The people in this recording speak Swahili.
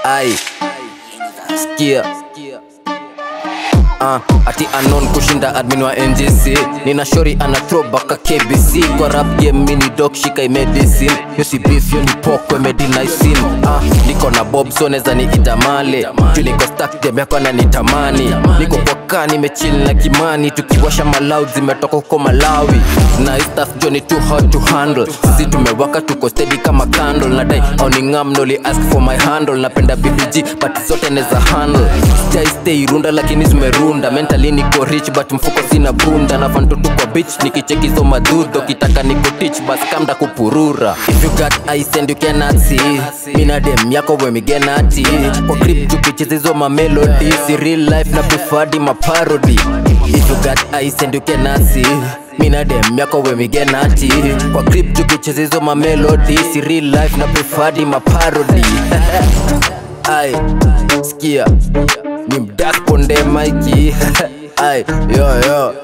ai sikia Uh, ati anon kushinda admin wa ngc nina shori ana throwback kbc kwa rap game mini dog shika imedicine yosi beef yo ni pokwe medinaisin uh, niko na bob so neza ni itamale juu niko stack dem yako ananitamani niko poka nimechill na kimani tukiwasha maloud zimetoka huko malawi na hii stuff jo ni too hot to handle sisi tumewaka tuko steady kama candle nadai auningam noli ask for my handle napenda bbg but zote neza handle stay stay runda lakini zimerunda mentally niko rich but mfuko sina bunda na fantutu kwa bitch nikichekizo madhudho kitaka niko teach bas kamda kupurura if you got eyes and you cannot see mina dem yako wemigenati kwa grip tukichezizo mamelodi si real life na preferred ma parody if you got eyes and you cannot see mina dem yako wemigenati kwa grip tukichezizo mamelodi si real life na preferred ma parody ai sikia ni mdak ponde maiki ai yo yo